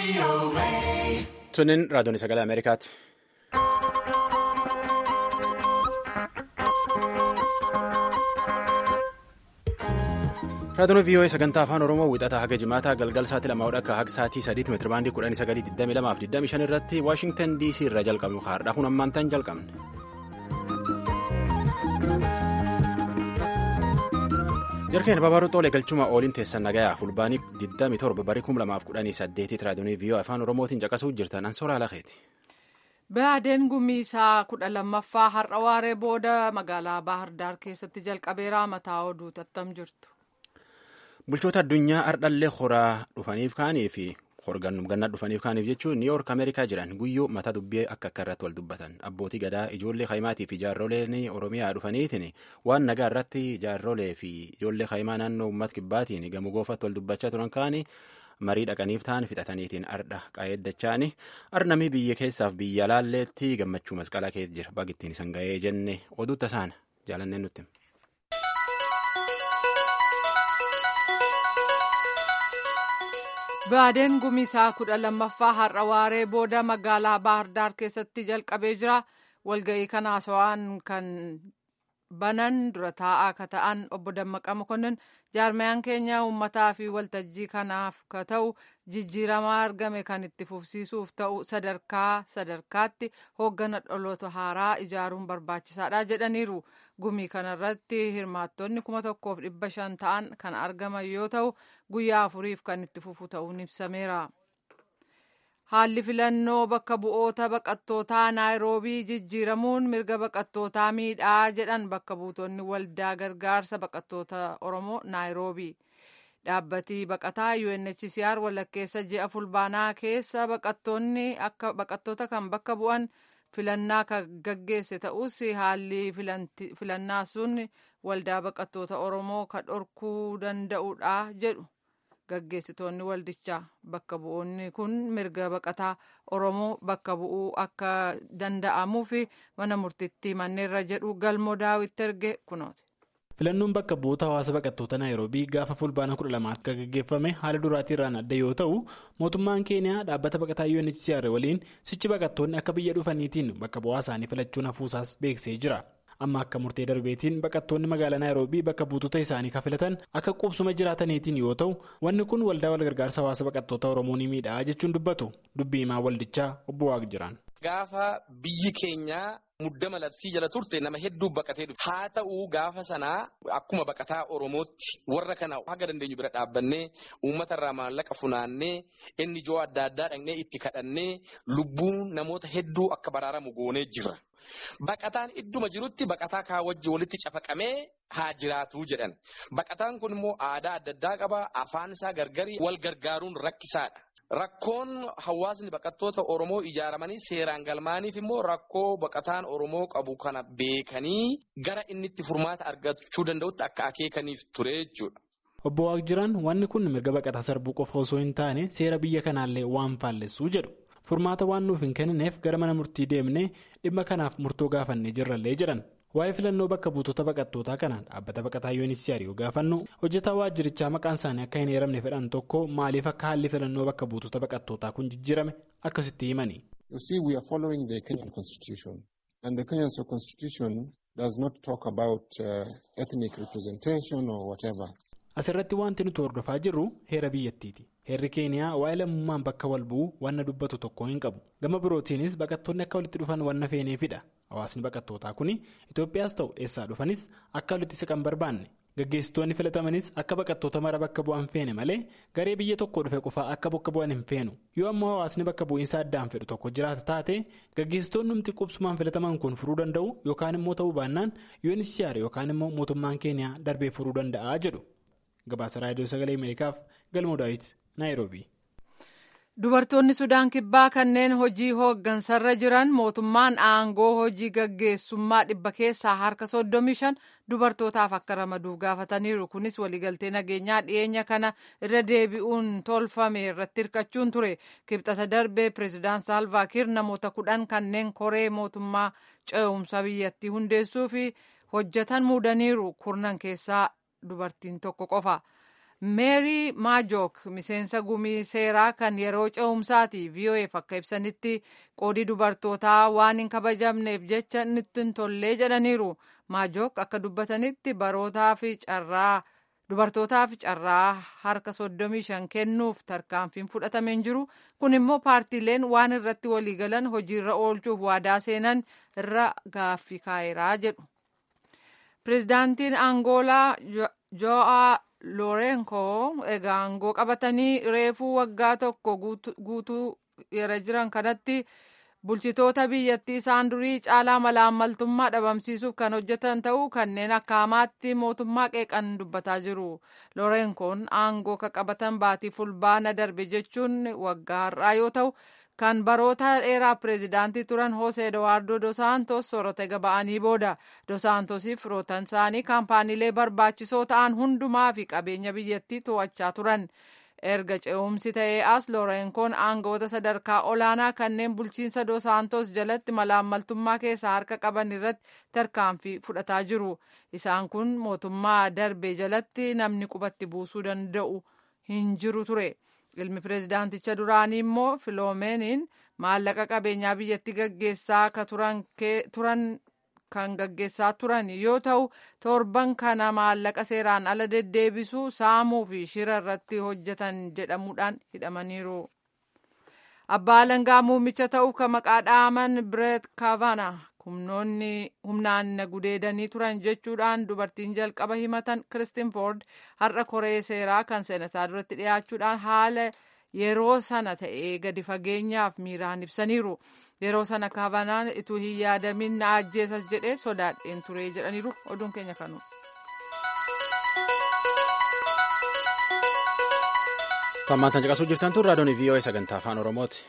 Sunin raadiyoon sagalee Ameerikaati. Raadiyoon VOA sagantaa afaan Oromoo wixataa haga jimaataa galgal sa'aatii lamaa akka haga sa'aatii sadiitti meetira baandii kudhanii sagalii digdamii lamaa fi digdamii shan irratti Waashingtan DC irraa jalqabnu haadha kun ammaan ta'an jalqabne. Jarkeen Babaaruu Xoolee galchuma ooliin teessan nagayaa fulbaanii 27 barii 2018 raadiyoon VOA afaan Oromootiin caqasuu jirtan Ansoora Lakeeti. Baadeen gumiisaa kudha lammaffaa har'a waaree booda magaalaa Baahar Daar keessatti jalqabeeraa mataa oduu tattam jirtu. Bulchoota addunyaa ardhallee horaa dhufaniif kaanii fi horgannum gannaa dhufaniif kaaniif jechuun niiwoork ameerikaa jiran guyyuu mata dubbii akka akka irratti wal dubbatan abbootii gadaa ijoollee haimaatii fi jaarroleen oromiyaa dhufaniitiin waan nagaa irratti jaarrolee fi ijoollee haimaa naannoo uummata kibbaatiin gamoo goofatti wal dubbachaa turan kaanii marii dhaqaniif ta'an fixataniitiin ardha qaayeddachaani arnamii biyya keessaaf biyya laalleetti gammachuu masqalaa keessa jira bagittiin isan ga'ee jenne oduutta isaan jaalanneen nutti. Baadeen gumiisaa kudha lammaffaa har'a waaree booda magaalaa Baahirdaar keessatti jalqabee jira. Walga'ii kana haasawaan kan banan dura taa'aa akka ta'an obbo Dammaqa Mokonnin jaarmayaan keenya uummataa fi waltajjii kanaaf ka ta'u jijjiiramaa argame kan itti fufsiisuuf ta'u sadarkaa sadarkaatti hooggana dhaloota haaraa ijaaruun barbaachisaadha jedhaniiru. Gumii kanarratti hirmaattonni kuma tokkoof dhibba shan ta'an kan argaman yoo ta'u guyyaa afuriif kan itti fufu ta'uun ibsameera. Haalli filannoo bakka bu'oota baqattootaa naayiroobii jijjiiramuun mirga baqattootaa miidhaa jedhan bakka buutonni waldaa gargaarsa baqattoota Oromoo naayiroobii. Dhaabbatii baqataa UNHCR walakkeessa ji'a fulbaanaa keessa baqattoonni akka baqattoota kan bakka bu'an filannaa kan gaggeesse ta'us haalli filannaa sun waldaa baqattoota Oromoo kan dhorkuu danda'udha jedhu. gaggeessitoonni waldichaa bakka bu'oonni kun mirga baqataa oromoo bakka bu'uu akka danda'amuu fi mana murtiitti manneerra jedhu galmoo daawwitti erge kunooti. filannoon bakka bu'oota hawaasa baqattoota naayiroobii gaafa fulbaana kudha lama akka gaggeeffame haala duraatii irraan adda yoo ta'u mootummaan keeniyaa dhaabbata baqataa UNHCR waliin sichi baqattoonni akka biyya dhufaniitiin bakka bu'aa isaanii filachuun hafuusaas beeksisee jira. amma akka murtee darbeetiin baqattoonni magaalaa naayiroobii bakka buutota isaanii kafilatan akka qubsuma jiraataniitiin yoo ta'u wanni kun waldaa walgargaarsa hawaasa baqattoota oromoo ni miidhaa jechuun dubbatu dubbii himaa waldichaa obbo Waaq jiran. Gaafa biyyi keenya muddama labsii jala turte nama hedduu baqatee dhufe haa ta'u gaafa sanaa akkuma baqataa oromootti warra kana haga dandeenyu bira dhaabbannee uummata irraa maallaqa funaannee inni ijoo adda addaa dhaqnee itti kadhannee lubbuun namoota hedduu akka baraaramu goonee jira. Baqataan idduma jirutti baqataa kaa wajji walitti cafaqamee haa jiraatu jedhan. Baqataan kun immoo aadaa adda addaa qaba. Afaan isaa gargari wal gargaaruun rakkisaadha. Rakkoon hawaasni baqattoota Oromoo ijaaramanii seeraan galmaaniif immoo rakkoo baqataan Oromoo qabu kana beekanii gara inni itti furmaata argachuu danda'utti akka akeekaniif ture jechuudha. Obbo Waaq jiran wanni kun mirga baqataa sarbuu qofa osoo hin taane seera biyya kanaallee waan faallessuu jedhu. Furmaata waan nuuf hin kennineef gara mana murtii deemnee dhimma kanaaf murtoo gaafannee jirrallee jedhan. Waa'ee filannoo bakka buutota baqattootaa kanaan dhaabbata baqataa UNHCR yoo gaafannu hojjetaa waajjirichaa maqaan isaanii akka hin eeramne fedhan tokko maaliif akka haalli filannoo bakka buutota baqattootaa kun jijjiirame akkasitti himani. You see we are following the Kenyan constitution and the Kenyan constitution does not talk about uh, ethnic representation or whatever. Asirratti wanti nuti hordofaa jirru heera biyyattiiti. Heerri keeniyaa waa'ee lammummaan bakka wal bu'uu wanna dubbatu tokko hin qabu. Gama birootiinis baqattoonni akka walitti dhufan wanna feeneefidha. Hawaasni baqattootaa kun Itoophiyaas ta'u eessaa dhufanis akka walitti siqan barbaanne. Gaggeessitoonni filatamanis akka baqattoota mara bakka bu'an feene malee garee biyya tokko dhufe qofaa akka bakka bu'an hin feenu. Yoo ammoo hawaasni bakka bu'iinsa addaan fedhu tokko jiraata taate gaggeessitoonni humti qubsumaan filataman kun furuu danda'u yookaan immoo ta'uu baannaan UNHCR yookaan immoo mootummaan keeniyaa darbee furuu danda'a jedhu. Gabaasa raadiyoo sagalee Ameerikaaf galmoo daawwiti Naayiroobii. Dubartoonni Sudaan Kibbaa kanneen hojii hooggansarra jiran mootummaan aangoo hojii gaggeessummaa dhibba keessaa harka 35 dubartootaaf akka ramaduuf gaafataniiru. Kunis waliigaltee nageenyaa dhiyeenya kana irra deebi'uun tolfame irratti hirkachuun ture. Kibxata darbee pireezidaan Saalvaa Kiir namoota kudhan kanneen koree mootummaa ce'umsa biyyattii hundeessuu fi hojjetan muudaniiru. Kurnan keessaa dubartiin tokko qofa. meerii maajook miseensa gumii seeraa kan yeroo ce'umsaati vo'eef akka ibsanitti qoodii dubartootaa waan hin kabajamneef jecha nutti hin tollee jedhaniiru maajook akka dubbatanitti barootaa fi carraa dubartootaaf carraa harka 35 kennuuf tarkaanfiin fudhatamee hin jiru kun immoo paartiileen waan irratti waliigalan hojiirra oolchuuf waadaa seenan irra gaaffii kaa'eeraa jedhu. pirezidaantiin angoolaa jo'a loorenko egaa aangoo qabatanii reefuu waggaa tokko guutuu yeroo jiran kanatti bulchitoota biyyattii isaan durii caalaa malaammaltummaa dhabamsiisuuf kan hojjetan ta'uu kanneen akka hamaatti mootummaa qeeqan dubbataa jiru loorenkoon aangoo ka qabatan baatii fulbaana darbe jechuun waggaa har'aa yoo ta'u kan baroota dheeraa pireezidaantii turan Hosee Eduwaardoo Dosaantos soorata gaba'anii booda Dosaantosiif firootan isaanii kaampaaniilee barbaachisoo ta'an hundumaa fi qabeenya biyyattii to'achaa turan. Erga ce'umsi ta'ee as Loorenkoon aangoota sadarkaa olaanaa kanneen bulchiinsa Dosaantos jalatti malaammaltummaa keessaa harka qaban irratti tarkaanfii fudhataa jiru. Isaan kun mootummaa darbe jalatti namni qubatti buusuu danda'u hin jiru ture. ilmi pireezidaanticha duraanii immoo filoomeeniin maallaqa qabeenyaa biyyatti gaggeessaa ka turan kan gaggeessaa turan yoo ta'u torban kana maallaqa seeraan ala deddeebisuu saamuu fi shira irratti hojjetan jedhamuudhaan hidhamaniiru. Abbaa alangaa muummicha ta'uuf kan maqaa dhaaman Bireet Kaavana humnoonni humnaan na gudeedanii turan jechuudhaan dubartiin jalqaba himatan Kiristin Foord har'a koree seeraa kan seenataa duratti dhiyaachuudhaan haala yeroo sana ta'ee gadi fageenyaaf miiraan ibsaniiru. Yeroo sana kaavanaan ituu hin yaadamin na ajjeesas jedhee sodaadheen ture jedhaniiru oduun keenya kanu. Tammaan caqasuu jirtan tun raadiyoon VOA sagantaa afaan Oromooti.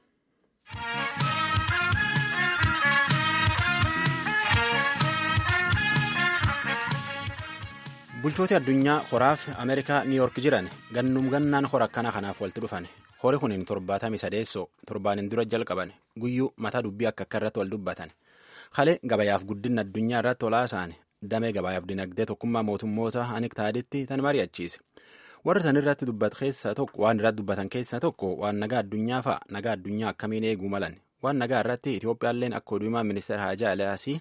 bulchooti addunyaa horaaf ameerikaa niiyork jiran gannum gannaan hora akkana kanaaf walitti dhufan hori kunin torbaatamii sadeessoo torbaanin dura jalqaban guyyuu mataa dubbii akka akka irratti wal dubbatan kalee gabayaaf guddina addunyaa irratti olaasaan damee gabayaaf dinagdee tokkummaa mootummoota aniktaaditti tan mari'achiise warri tan irratti dubbat keessa tokko waan irratti dubbatan keessaa tokko waan nagaa addunyaa fa'a nagaa addunyaa akkamiin eeguu malan waan nagaa irratti itoophiyaalleen akka oduumaa ministeera haajaa aliyaasii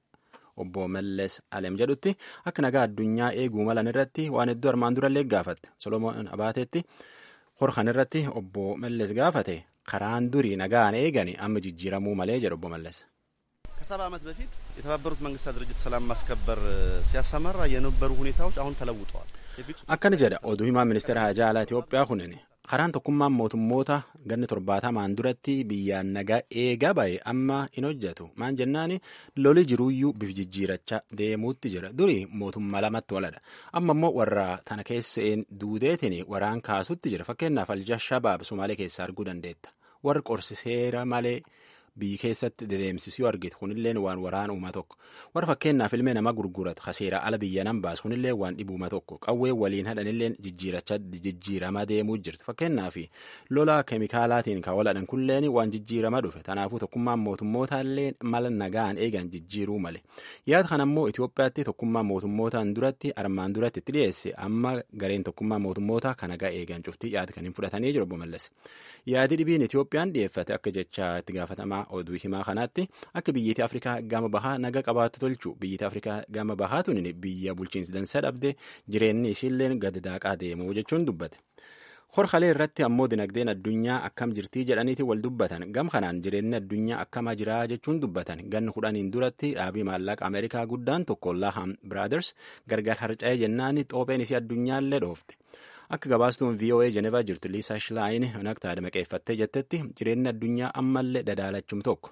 obbo Mallees Alem jedhutti akka nagaa addunyaa eeguu malan irratti waan hedduu armaan durallee gaafatte Solomoon Abaateetti horkan irratti obbo Mallees gaafate karaan durii nagaan eegani amma jijjiiramuu malee jedhu obbo Mallees. ከሰባ ዓመት በፊት የተባበሩት መንግስታት ድርጅት ሰላም ማስከበር ሲያሰማራ የነበሩ ሁኔታዎች አሁን ተለውጠዋል። akkana jedha oduu himaa ministeera haajaa alaa Itoophiyaa kunin karaan tokkummaan mootummoota ganni torbaatamaan duratti biyyaan nagaa eegaa ba'e amma hin hojjetu maan jennaani loli jiruuyyuu bif jijjiirachaa deemuutti jira duri mootummaa lamatti waladha amma immoo warra tana keesseen duudeetiin waraan kaasutti jira fakkeenyaaf alja shabaab sumaalee keessaa arguu dandeetta warri qorsi seera malee biyyi keessatti dedeemsisu yoo argite kunilleen waan waraan uuma tokko warra fakkeenyaaf ilmee nama gurguratu kaseera ala biyya nan baasu kunillee waan dhibuuma tokko qawwee waliin hadhanilleen jijjiirachaa jijjiiramaa deemuu jirti fakkeenyaaf lola keemikaalaatiin kan waladhan kunilleen waan jijjiirama dhufe tanaafuu tokkummaan mootummootallee mala nagaan eegan jijjiiruu male yaada kana immoo Itoophiyaatti tokkummaan mootummootaan duratti armaan duratti itti dhiyeesse amma gareen tokkummaa mootummoota kan nagaa eegan cuftii yaada kan hin fudhatanii jiru obbo Mallas yaadi dhibiin Itoophiyaan dhiyeeffate akka jecha itti gaafatamaa oduu himaa kanaatti akka biyyiiti afrikaa gama bahaa naga qabaatu tolchu biyyiiti afrikaa gama bahaa tunin biyya bulchiinsi dansa dhabde jireenyi isiilleen gad daaqaa deemuu jechuun dubbate. horkalee irratti ammoo dinagdeen addunyaa akkam jirtii jedhaniiti wal dubbatan gam kanaan jireenyi addunyaa akkama jiraa jechuun dubbatan ganni kudhaniin duratti dhaabii maallaqa ameerikaa guddaan tokko laham biraaders gargar harca'ee jennaani xoopheen isii addunyaallee dhoofte. akka gabaastuun VOA Jenevaa jirtu Liisaa Shilaayin naktaadha maqeeffattee jettetti jireenyi addunyaa ammallee dadaalachum tokko.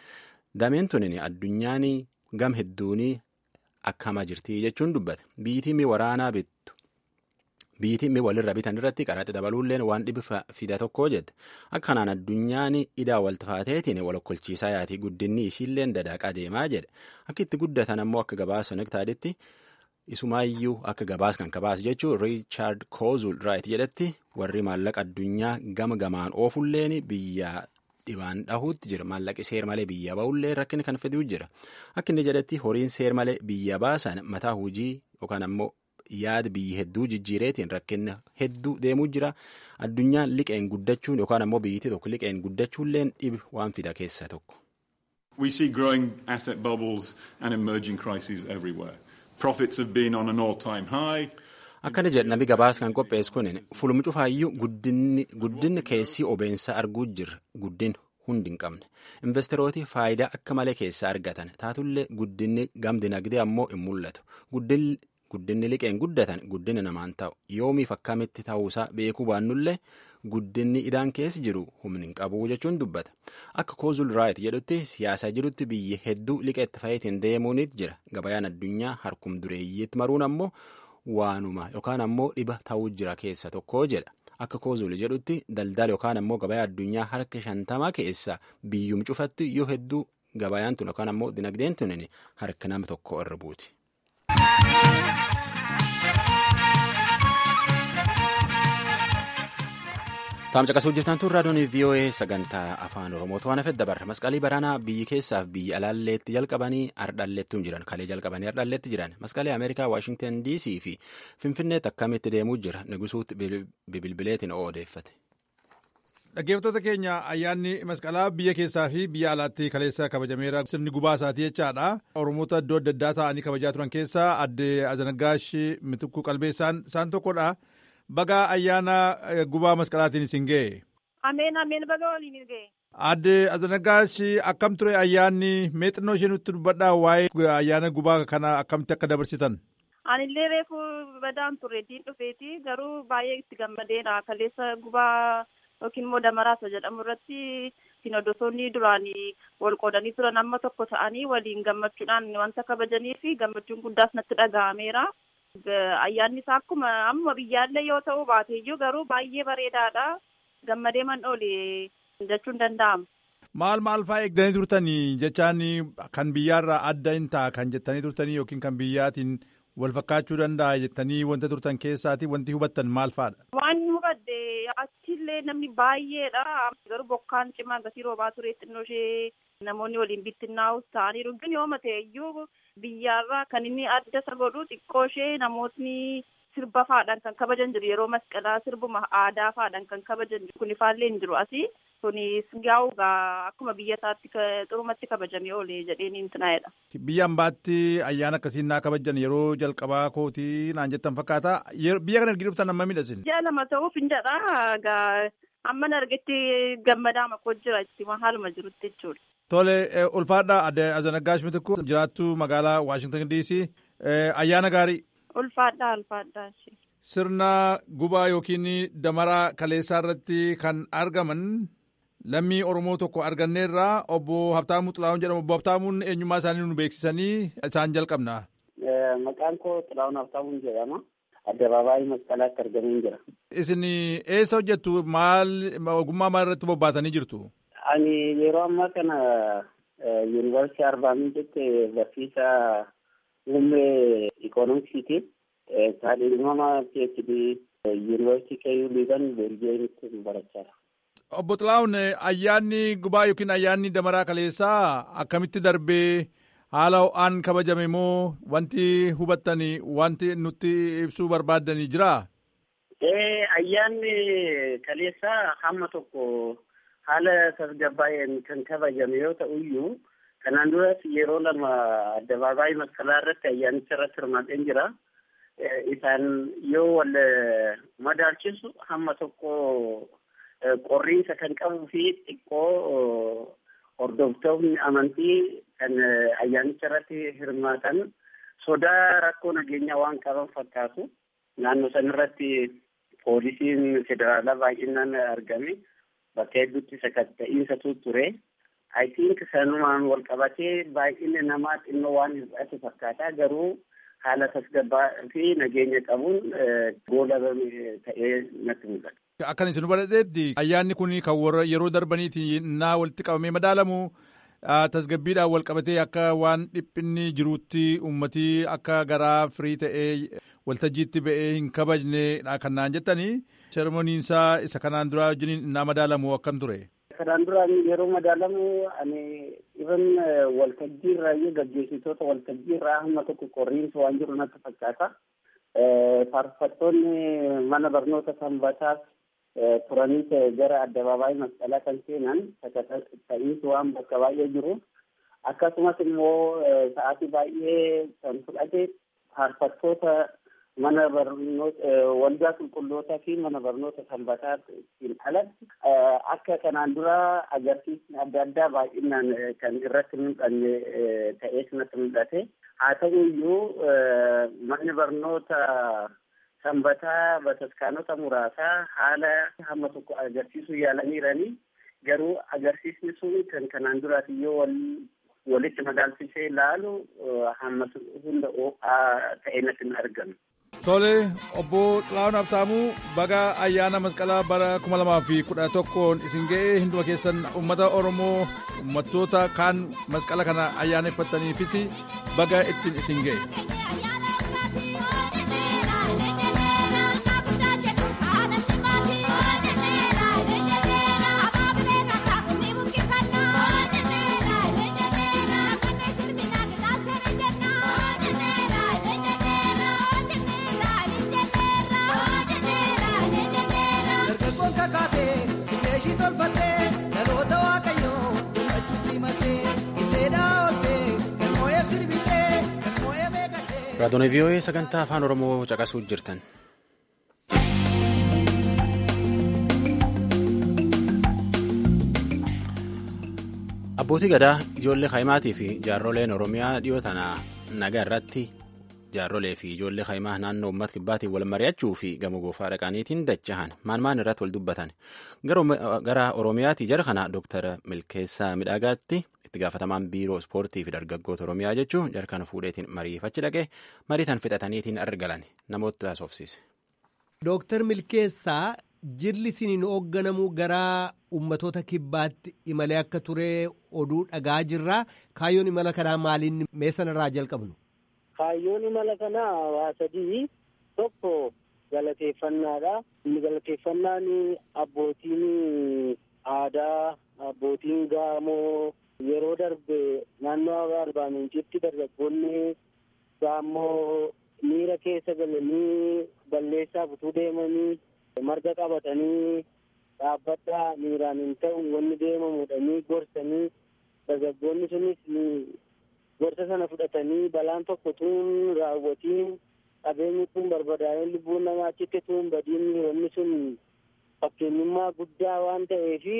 Dameen tunin addunyaan gam hedduunii akkama jirtii jechuun dubbate. Biyyitiin mi waraanaa bittu. Biyyitiin mi walirra bitan irratti qaraxi dabaluulleen waan dhibi fida tokko jette. Akka kanaan addunyaan idaa waltifaateetiin walokkolchiisaa yaatii guddinni isiilleen dadaaqaa deemaa jedhe. Akka itti guddatan ammoo akka gabaasa naktaaditti. isumaayyuu akka gabaas kan kabaas jechuun riichaard koozul raayit jedhetti warri maallaqa addunyaa gama gamaan oofulleen biyya dhibaan dhahuutti jira maallaqi seer malee biyya ba'ullee rakkina kan fiduu jira akka inni jedhetti horiin seer malee biyya baasan mataa hujii yookaan ammoo yaada biyyi hedduu jijjiireetiin rakkinni hedduu deemuu jira addunyaan liqeen guddachuun yookaan ammoo biyyittii tokko liqeen guddachuulleen dhibi waan fida keessa tokko. We see growing asset bubbles and emerging crises everywhere. Profits have been on an all-time high. Akkana jedha namni gabaas kan qopheessu kun fulmi cufaayyuu guddinni keessi obeensa arguu jirra guddin hundi hin qabne investerooti faayidaa akka malee keessa argatan taatullee guddinni gam dinagdee ammoo hin mul'atu guddinni liqeen guddatan guddina namaan ta'u yoomiif akkamitti ta'uusaa beekuu baannullee guddinni idaan keessa jiru humni hin qabu jechuun dubbata akka koozul raayit jedhutti siyaasa jirutti biyyi hedduu liqeetti fayyadamuun deemuunit jira gabayaan addunyaa harkum dureeyyiitti maruun ammoo waanuma yookaan ammoo dhiba ta'uu jira keessa tokko jedha. Akka koozuli jedhutti daldala yookaan ammoo gabayaa addunyaa harka shantamaa keessa biyyum cufatti yoo hedduu gabayaan tun yookaan ammoo dinagdeen tun harka nama tokko irra buuti. Taam caqasuu jirtan tun raadiyoon VOA sagantaa afaan Oromootu waan hafet dabarra. Masqalii baraanaa biyyi keessaaf biyya alaalleetti jalqabanii ardhalleettuu jiran. Kalee jalqabanii ardhalleetti jiran. Masqalee Ameerikaa, Waashingtan DC fi Finfinneetti akkamitti deemuu jira. Nigusuutti bilbileetiin odeeffate. Dhaggeeffattoota keenya ayyaanni masqalaa biyya keessaa fi biyya alaatti kaleessa kabajameera. Sirni gubaa isaatii jechaadha. Oromoota iddoo adda addaa ta'anii kabajaa turan keessaa adde Azanagaash Mitikkuu Qalbeessaan isaan tokkodha. Baga ayyaana gubaa masqalaatiin isin ga'e. Ameen ameen baga waliin ga'e. Adde Azanagaash akkam ture ayyaanni mee xinnoo ishee nutti dubbadhaa waa'ee ayyaana gubaa kana akkamitti akka dabarsitan. Anillee reefu badaan ture diin dhufeeti garuu baay'ee itti gammadeera kaleessa gubaa yookiin immoo damaraasa jedhamu irratti sinodosoonni duraan wal qoodanii turan amma tokko ta'anii waliin gammachuudhaan wanta kabajanii fi gammachuun guddaas natti dhaga'ameera. ayyaanni isaa akkuma amma biyyaallee yoo ta'u baateeyyuu garuu baay'ee bareedaadha gammadee man oole jechuun danda'ama. Maal maal fa'aa eegdanii turtanii jechaan kan biyyaarraa adda hin ta'a kan jettanii turtanii yookiin kan biyyaatiin wal fakkaachuu danda'a jettanii wanta turtan keessaati wanti hubattan maal fa'aadha? Waan hubadde achillee namni baay'eedha garuu bokkaan cimaa gatii roobaa ture xinnoo ishee namoonni waliin bittinnaa'us ta'aniiru ግን yoo ta'e iyyuu biyyaarraa kan inni adda isa godhu xiqqoo ishee namootni sirba faadhaan kan kabajan jiru yeroo masqalaa sirbuma aadaa faadhaan kan kabajan jiru kun ifaallee hin jiru asii kunis gaa'ugaa akkuma biyya isaatti xurumatti kabajamee oole jedheen intinaa'edha. Biyya ambaatti ayyaana akkasiin naa kabajan yeroo jalqabaa kootii naan jettan fakkaata biyya kana ergi dhuftan amma miidhasin. Ji'a lama ta'uuf hin jedha amma argetti gammadaa makoo jira itti haaluma jirutti jechuudha. Tole ulfaadha adde Azanagaash Mitikuu jiraattu magaalaa Waashingtan DC ayyaana gaarii. Ulfaadha ulfaadha. Sirna gubaa yookiin damaraa kaleessaa irratti kan argaman lammii Oromoo tokko arganneerraa obbo Habtaamuu Xilaawun jedhamu. Obbo Habtaamuun eenyummaa isaanii nu beeksisanii isaan jalqabna. Maqaan koo Xilaawun Habtaamuun jedhama. Addabaabaayii masqalaatti argamee jira. Isin eessa hojjettu maal ogummaa maal irratti bobbaatanii jirtu? Ani yeroo ammaa kana yuunivarsiitii Arbaa Miincetti barsiisaa muummee ikoonomiksiiti. Kaadhimama PhD yuunivarsiitii Keeyuu Liiban Beeljiyeemitti barachaa Obbo Xilaawun ayyaanni gubaa yookiin ayyaanni damaraa kaleessaa akkamitti darbee haala ho'aan kabajame moo wanti hubattanii wanti nutti ibsuu barbaaddanii jiraa? Ayyaanni kaleessaa hamma tokko haala tasgabbaa'een kan kabajame yoo ta'u iyyuu kanaan duras yeroo lama addabaabaayii masqalaa irratti ayyaanicha irratti hirmaadheen jira. Isaan yoo wal madaalchisu hamma tokko qorriinsa kan qabuu fi xiqqoo hordoftoonni amantii kan ayyaanicha irratti hirmaatan sodaa rakkoo nageenyaa waan qaban fakkaatu. Naannoo san irratti poolisiin federaalaa baay'inaan argame. bakka hedduutti sakatta'iinsatu ture. I think sanumaan wal qabatee baay'inni namaa xinnoo waan hir'ate fakkaata garuu haala tasgabbaa fi nageenya qabuun goolabame ta'ee natti mul'ata. Akkan isin hubatetti ayyaanni kun kan warra yeroo darbaniiti naa walitti qabamee madaalamu tasgabbiidhaan wal qabatee akka waan dhiphinni jiruutti uummatii akka garaa firii ta'ee waltajjiitti ba'ee hin kabajne kan naan jettanii sermoniinsaa isa kanaan duraa wajjin naa madaalamu akkam ture. Kanaan duraan yeroo madaalamu ani even waltajjii irraa gaggeessitoota waltajjii irraa hamma tokko qorriinsa waan jiru natti fakkaata. faarfattoonni mana barnoota sanbataas turanii gara addabaabaayii masqalaa kan seenan ta'iinsi waan bakka baay'ee jiru akkasumas immoo sa'aatii baay'ee kan fudhate faarfattoota mana barnoota waldaa qulqullootaa fi mana barnoota sanbataatiin alatti akka kanaan dura agarsiisni adda addaa baay'inaan kan irratti mul'anne ta'ee sanatti mul'ate haa ta'u iyyuu manni barnoota sanbataa bataskaanota muraasaa haala hamma tokko agarsiisuu yaalaniiranii garuu agarsiisni sun kan kanaan duraati yoo wal walitti madaalchisee ilaalu hamma hunda ta'ee natti hin argamu. Tole obbo Xilaawun Abtaamuu baga ayyaana masqalaa bara kuma lamaa fi kudha tokkoon isin ga'ee hunduma keessan uummata Oromoo uummattoota kaan masqala kana ayyaaneffataniifis baga ittiin isin ga'e. Raadiyoo VOA sagantaa afaan Oromoo caqasuu jirtan. Abbootii gadaa ijoollee kaayimaatii fi jaarroleen Oromiyaa dhiyoo tana nagaa irratti jaarrolee fi ijoollee kaayimaa naannoo uummata kibbaatiin wal mari'achuu fi gama goofaa dhaqaniitiin dachahan maan maan irratti wal dubbatan gara Oromiyaatii jara kana Dooktar Milkeessaa Midhaagaatti itti gaafatamaan biiroo ispoortii fi dargaggoota Oromiyaa jechuun jara kana fuudheetiin mariifachi dhaqee mariitan fixataniitiin argalan namoota haasofsiise. Dooktar Milkeessaa jirli isiniin hoogganamuu gara ummatoota kibbaatti imalee akka ture oduu dhagaa jirra. Kaayyoon imala kanaa maaliin meessan irraa jalqabnu? Kaayyoon imala kanaa waa sadii tokko galateeffannaadha. Inni galateeffannaan abbootiin aadaa, abbootiin gaamoo yeroo darbe naannoo arbaa mincitti dargaggoonni gaammoo miira keessa galanii balleessaa butuu deemanii marga qabatanii dhaabbadhaa miiraan hin ta'u wanni deemamudhanii gorsanii dargaggoonni sunis gorsa sana fudhatanii balaan tokko tuun raawwatiin qabeenyi kun barbadaa'een lubbuun namaa achitti tuun badiin wanni sun fakkeenyummaa guddaa waan ta'eefi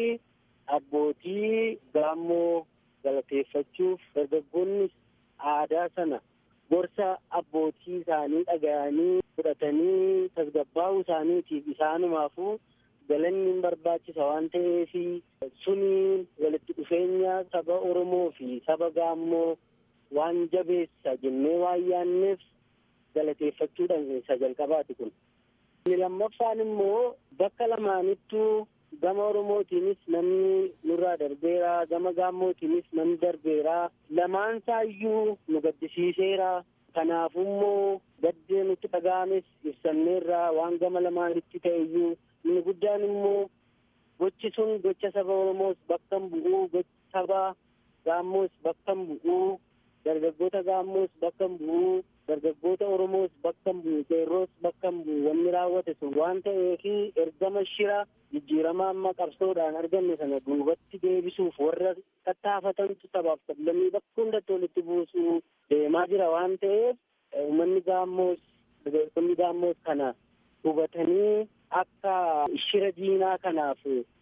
abbootii gaammoo galateeffachuuf dargaggoonni aadaa sana gorsa abbootii isaanii dhaga'anii fudhatanii tasgabbaa'uu isaaniitiif isaanumaafuu galanni hin barbaachisa waan ta'eef suni walitti dhufeenya saba Oromoo fi saba Gaammoo waan jabeessa jennee waan yaanneef galateeffachuudhaan isa jalqabaati kun. Inni lammaffaan immoo bakka lamaanittuu gama Oromootiinis namni nurraa darbeera gama Gaammootiinis namni darbeera lamaansaayyuu nu gaddisiiseera. Kanaafuu immoo gaddee nutti dhaga'ames ibsanneerra waan gama lamaanitti ta'e iyyuu inni guddaan immoo gochi sun gocha saba Oromoos bakka hin bu'uu gocha saba Gaammoos bakka hin bu'uu dargaggoota Gaammoos bakka hin bu'uu dargaggoota Oromoos bakka hin bu'u qeerroos bakka hin bu'u wanni raawwate sun waan ta'eef ergama shira jijjiirama amma qabsoodhaan arganne sana duubatti deebisuuf warra tattaafatantu sabaaf sablammii bakka hundatti walitti buusuu deemaa jira waan ta'eef uummanni gaammoos dargaggoonni gaammoos kana hubatanii akka shira diinaa kanaaf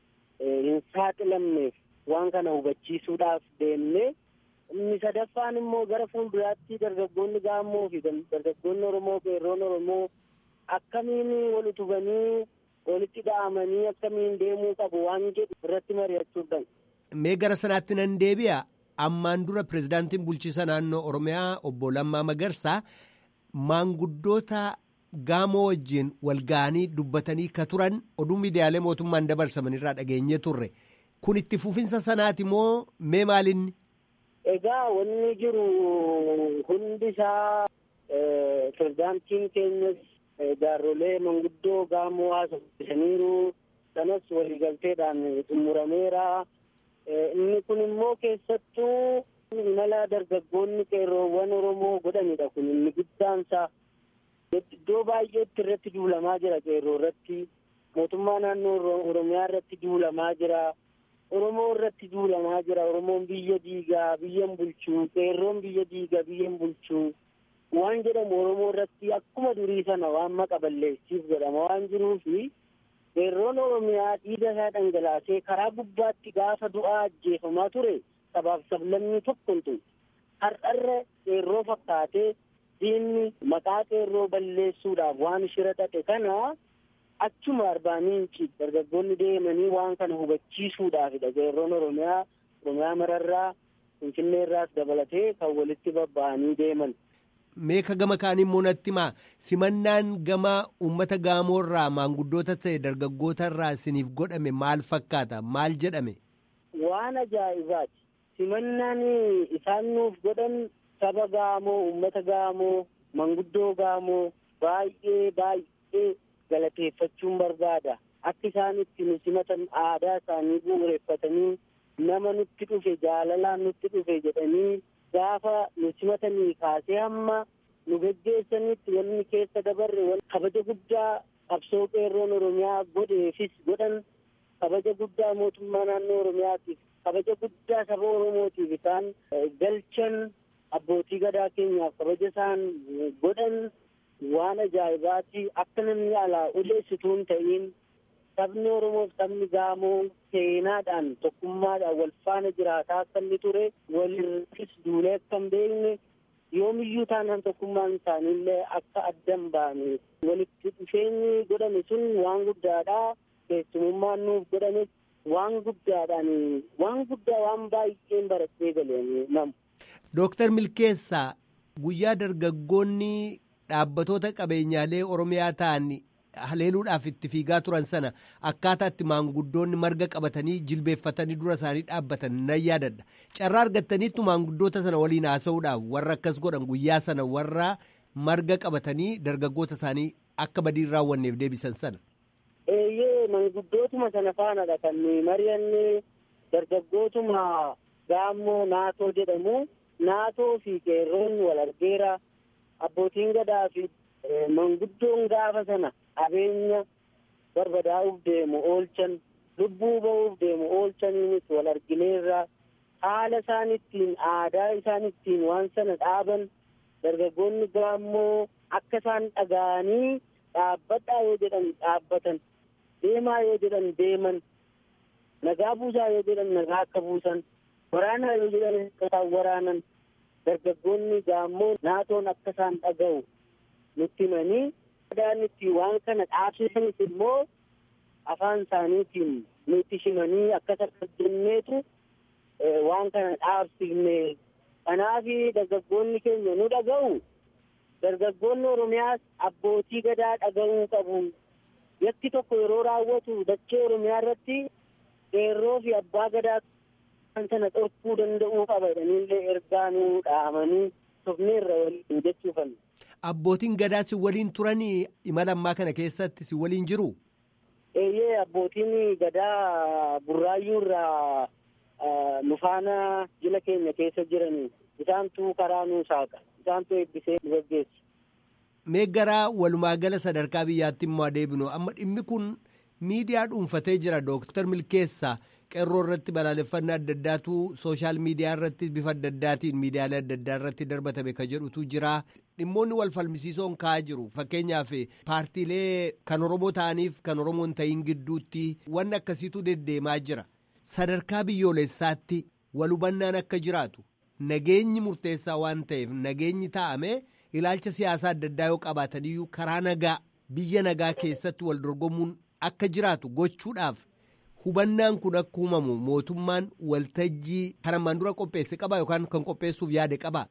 hin saaxilamneef waan kana hubachiisuudhaaf deemne inni sadaffaan immoo gara fuulduraatti dargaggoonni gaammoo fi dargaggoonni oromoo qeerroon oromoo akkamiin wal utubanii walitti dha'amanii akkamiin deemuu qabu waan jedhu irratti mari'achuudhaan. Mee gara sanaatti nan deebi'a. Ammaan dura pirezidaantiin bulchiisa naannoo Oromiyaa obbo Lammaa Magarsaa maanguddoota gaamoo wajjin wal ga'anii dubbatanii ka turan oduu miidiyaalee mootummaan dabarsaman irraa dhageenye turre. Kun itti fufinsa sanaati moo mee maalinni? Egaa wanni jiru hundi isaa pirezidaantiin keenyas jaarrolee manguddoo gaamoo haasofsisaniiru sanas waliigalteedhaan xumurameera. Inni kun immoo keessattuu imala dargaggoonni qeerroowwan Oromoo godhanidha kun inni guddaansa. Iddoo baay'eetti irratti duulamaa jira qeerroo irratti mootummaa naannoo Oromiyaa irratti duulamaa jira. Oromoo irratti duulamaa jira. Oromoon biyya diigaa biyyan bulchuu qeerroon biyya diigaa biyyan bulchuu waan jedhamu Oromoo irratti akkuma durii sana waan maqa balleessiif jedhama waan jiruufi qeerroon Oromiyaa dhiiga isaa dhangalaasee karaa gubbaatti gaafa du'aa ajjeefamaa ture sabaaf sablammii tokko hin har'arra qeerroo fakkaatee diinni maqaa qeerroo balleessuudhaaf waan shira xaxe kana achuma arbaa miinci dargaggoonni deemanii waan kana hubachiisuudhaafidha qeerroon oromiyaa oromiyaa mararraa finfinneerraas dabalatee kan walitti babba'anii deeman. Meeka gama kaanii immoo natti himaa simannaan gama uummata gaamoorraa maanguddoota ta'e dargaggootarraa isiniif godhame maal fakkaata maal jedhame. Waan ajaa'ibaati simannaan isaan nuuf godhan saba gaamoo uummata gaamoo manguddoo gaamoo baay'ee baay'ee galateeffachuun barbaada akka isaan itti nu simatan aadaa isaanii bu'uureffatanii nama nutti dhufe jaalalaan nutti dhufe jedhanii gaafa nu simatanii kaasee hamma nu geggeessanitti wanni keessa dabarre kabaja guddaa qabsoo qeerroon oromiyaa godheefis godhan kabaja guddaa mootummaa naannoo oromiyaatiif kabaja guddaa saba oromootiif isaan galchan abbootii gadaa keenyaaf kabaja isaan godhan waan ajaa'ibaati akka namni alaa uleessituu hin ta'in sabni oromoof sabni gaamoo seenaadhaan tokkummaadhaan wal faana jiraataa akka inni ture walirrattis duulee akka hin beekne yoomiyyuu taanaan tokkummaan isaaniillee akka addan baane walitti dhufeenyi godhame sun waan guddaadha keessumummaan nuuf godhame waan guddaadhaan waan guddaa waan baay'een baratee galeen namu. Dooktar Milkeessaa guyyaa dargaggoonni dhaabbatoota qabeenyaalee Oromiyaa ta'an haleeluudhaaf itti fiigaa turan sana akkaataa itti maanguddoonni marga qabatanii jilbeeffatanii dura isaanii dhaabbatan nan yaadadha. Carraa argattaniittu maanguddoota sana waliin haasa'uudhaaf warra akkas godhan guyyaa sana warra marga qabatanii dargaggoota isaanii akka badii hin raawwanneef deebisan sana. Eeyyee manguddootuma sana faanadha kan mari'anne dargaggootuma gaammoo naatoo jedhamu naatoo fi qeerroon wal argeera abbootiin gadaa fi manguddoon gaafa sana qabeenya barbadaa'uuf deemu oolchan lubbuu ba'uuf deemu oolchaniinis wal argineerra haala isaan ittiin aadaa isaan ittiin waan sana dhaaban dargaggoonni gaammoo akka isaan dhaga'anii dhaabbadhaa yoo jedhan dhaabbatan deemaa yoo jedhan deeman nagaa buusaa yoo jedhan nagaa akka buusan waraanaa yoo jedhan akka isaan waraanan dargaggoonni gaammoo naatoon akka isaan dhaga'u nutti himanii aadaan itti waan kana dhaabsisanis immoo afaan isaaniitiin nutti himanii akkas akkas jenneetu waan kana dhaabsifne kanaaf dargaggoonni keenya nu dhaga'u dargaggoonni oromiyaas abbootii gadaa dhaga'uu qabu yakki tokko yeroo raawwatu dachee oromiyaa irratti qeerroo fi abbaa gadaa kan sana dhorkuu danda'uu qaba jedhaniillee ergaa nu dhaamanii tofneerra waliin jechuufan. Abbootiin gadaa si waliin turanii imala ammaa kana keessatti si waliin jiru? Eeyyee abbootiin gadaa burraayyuu irraa nu faana jila keenya keessa jiranii isaantu karaa nuu saaqa isaantu eebbisee nu gaggeessu. Mee garaa walumaa gala sadarkaa biyyaatti immoo adeemnu amma dhimmi kun miidiyaa dhuunfatee jira dooktar Milkeessaa qeerroo irratti balaaleffannaa adda addaatu sooshaal miidiyaa irratti bifa adda addaatiin miidiyaalee adda addaa irratti darbatame ka jedhutu jira dhimmoonni wal falmisiisoon ka'aa jiru fakkeenyaaf paartiilee kan oromoo ta'aniif kan oromoo hin ta'in gidduutti wanni akkasiitu deddeemaa jira sadarkaa biyyoolessaatti wal hubannaan akka jiraatu nageenyi murteessaa waan ta'eef nageenyi taa'ame ilaalcha siyaasaa adda addaa yoo qabaataniyyuu karaa nagaa biyya nagaa keessatti wal dorgomuun akka jiraatu gochuudhaaf. hubannaan kun akka uumamu mootummaan waltajjii kan ammaan dura qopheesse qaba yookaan kan qopheessuuf yaade qaba.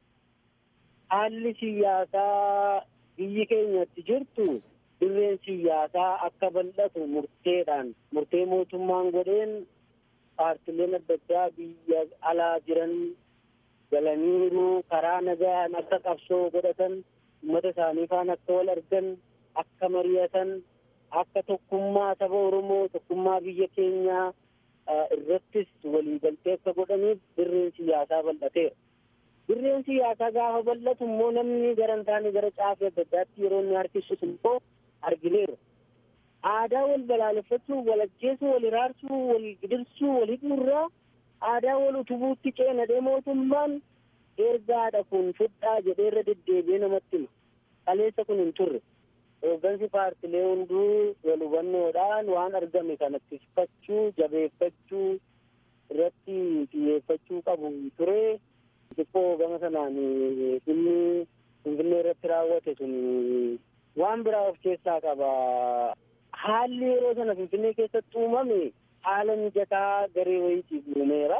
Haalli siyaasaa biyyi keenyatti jirtu dirreen siyaasaa akka bal'atu murteedhaan murtee mootummaan godheen paartileen adda addaa biyya alaa jiran galaniiru karaa nagaan akka qabsoo godhatan uummata isaanii faana akka wal argan akka mari'atan akka tokkummaa saba Oromoo tokkummaa biyya keenyaa irrattis waliigaltee akka godhaniif dirreen siyaasaa bal'ateera. dirreen siyaasaa gaafa bal'atu immoo namni gara hin taane gara caafii adda addaatti yeroo inni harkisus immoo argineera. Aadaa wal balaaleffachuu, wal ajjeesuu, wal iraarsuu, wal gidirsuu, wal hidhuurraa aadaa wal utubuutti ceenadhee mootummaan ergaadha kun fudhaa jedhee irra deddeebi'ee namatti hima. Kaleessa kun hin turre. Hooggansi paartilee hunduu wal hubannoodhaan waan argame kanatti fudhachuu, jabeeffachuu irratti xiyyeeffachuu qabu ture. Xiqqoo gama sanaan dhimmi Finfinnee irratti raawwate sun waan biraa of keessaa qaba. Haalli yeroo sana Finfinnee keessatti uumame haala mijataa garee wayiitiif uumeera.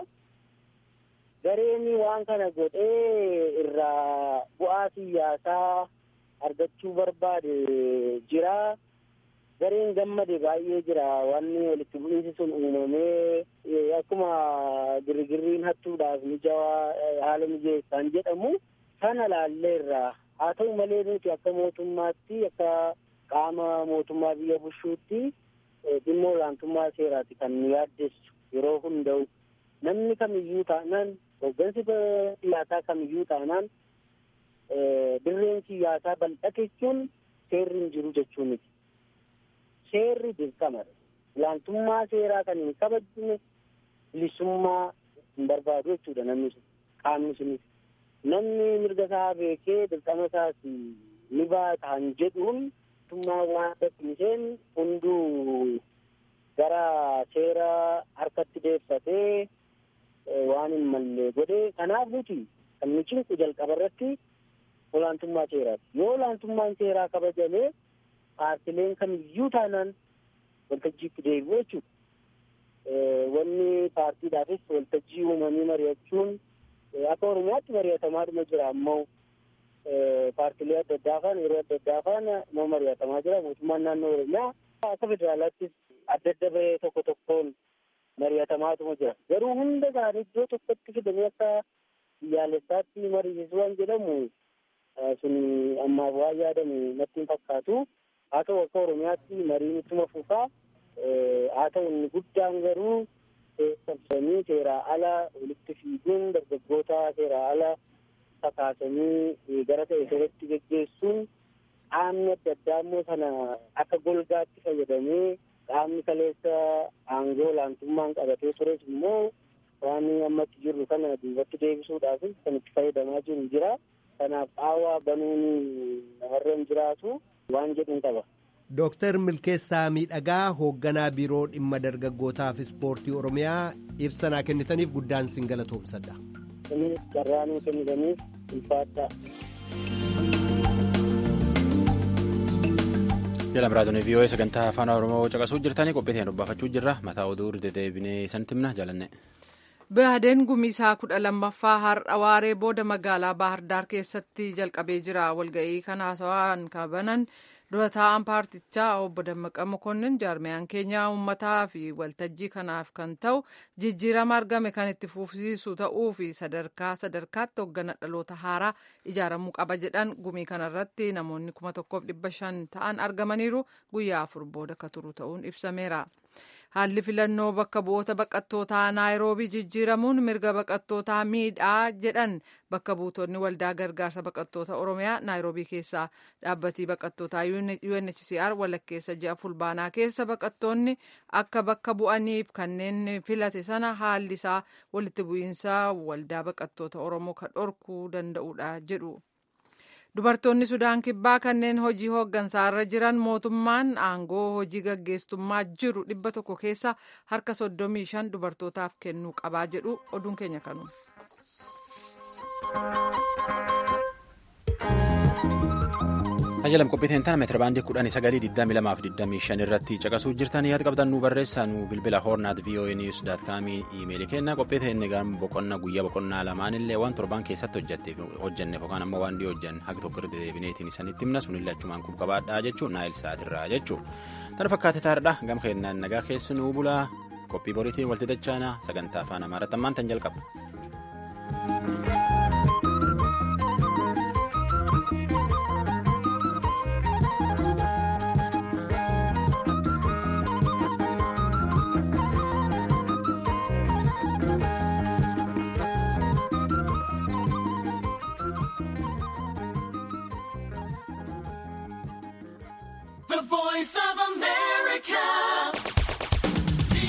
Gareen waan kana godhee irraa bu'aa siyaasaa argachuu barbaade jira. Gareen gammade baay'ee jira. Wanni walitti bu'iinsi sun uumamee akkuma girgirriin hattuudhaaf mijawaa haala mijeessaan jedhamu sana laalleerra. Haa ta'u malee nuti akka mootummaatti akka qaama mootummaa biyya bushuutti dhimma olaantummaa seeraati kan nu yaaddessu yeroo hunda'u. Namni kamiyyuu taanaan hooggansi siyaasaa kamiyyuu taanaan dirreen siyaasaa bal'ate jechuun seerri hin jiru jechuu miti. Seerri dirqamadha. Olaantummaa seeraa kan hin kabajne bilisummaa hin barbaadu jechuudha namni sun qaamni sunis. Namni mirga isaa beekee dirqama isaas ni baataan jedhuun mootummaa waan dadhiiseen hunduu gara seera harkatti deeffatee waan hin malle godhee kanaaf nuti kan nu cinqu jalqaba irratti olaantummaa seeraati. Yoo olaantummaan seeraa kabajamee paartileen kamiyyuu taanaan waltajjiitti deebi'u jechuudha. Wanni paartiidhaafis waltajjii uumanii mari'achuun akka Oromiyaatti mari'atamaadhuma jira ammoo paartilee adda addaa faana yeroo adda addaa faana immoo mari'atamaa jira mootummaan naannoo Oromiyaa akka federaalaattis adda adda bahee tokko tokkoon mari'atamaatuma jira. Garuu hunda isaanii iddoo tokkotti fidanii akka biyyaalessaatti mariisisu waan jedhamu sun ammaaf waan yaadamu natti hin fakkaatu. Haa ta'u akka Oromiyaatti mariin ittuma fufaa. Haa ta'u inni guddaan garuu sabsanii seeraa ala walitti fiiguun dargaggoota seeraa ala kakaasanii gara ta'e sirriitti geggeessuun qaamni adda addaa immoo sana akka golgaatti fayyadamee qaamni kaleessa aangoo olaantummaan qabatee tures immoo waan ammatti jirru kana duubatti deebisuudhaaf kan itti fayyadamaa jiru jira. Kanaaf qaawwaa banuun namarra hin jiraatu waan jedhuun qaba. Dooktar Milkeessaa Miidhagaa hoogganaa biiroo dhimma dargaggootaaf ispoortii Oromiyaa ibsanaa kennitaniif guddaan sin galatoomsadha. Kunis carraa nuu kennitaniif ulfaadhaa. Jedhama raadiyoon VOA sagantaa afaan Oromoo caqasuu jirtanii qophii dubbafachuu jirra. Mataa oduu deddeebinee sanatti himna jaalanne. Baadeen gumisaa kudha lammaffaa har'a waaree booda magaalaa Baahar Daar keessatti jalqabee jira. Walga'ii kana haasawaan kabanan dura taa'an paartichaa obbo Dammaqa Mokonnin jaarmiyaan keenya uummataa fi waltajjii kanaaf kan ta'u jijjiirama argame kan itti fufsiisu ta'uu fi sadarkaa sadarkaatti hooggana dhaloota haaraa ijaaramuu qaba jedhan gumii kanarratti namoonni kuma tokkoof dhibba shan ta'an argamaniiru guyyaa afur booda akka turu ta'uun ibsameera. Haalli filannoo bakka bu'oota baqattootaa naayiroobii jijjiiramuun mirga baqattootaa miidhaa jedhan bakka buutonni waldaa gargaarsa baqattoota oromiyaa naayiroobii keessaa dhaabbatii baqattootaa UNHCR walakkeessa ji'a fulbaanaa keessa baqattoonni akka bakka bu'aniif kanneen filate sana haalli isaa walitti bu'iinsa waldaa baqattoota oromoo kan dhorkuu danda'udha jedhu. Dubartoonni Sudaan Kibbaa kanneen hojii hooggansaarra jiran mootummaan aangoo hojii gaggeessummaa jiru dhibba tokko keessa harka soddomii shan dubartootaaf kennuu qabaa jedhu oduun keenya kanu. Ajjalam qophiiteen tana meetira baandii kudhanii sagalii digdamii lamaaf digdamii shan irratti caqasuu jirtan yaada qabdan nu barreessaa nu bilbila hoornaat voa news daat kaamii iimeelii kenna qophiiteen egaa boqonnaa guyyaa boqonnaa lamaan illee waan torbaan keessatti hojjetteef hojjenneef yookaan ammoo waan dhiyoo hojjan haga tokko irratti deebineetiin isanitti himna sunillee achumaan kun qabaadhaa jechuun naayil sa'aatirraa jechuun tana fakkaate taa'aadha gama keenyaan nagaa keessi nuu bulaa qophii boriitiin walti dachaana sagantaa afaan amaaratti ammaan tan jalqaba.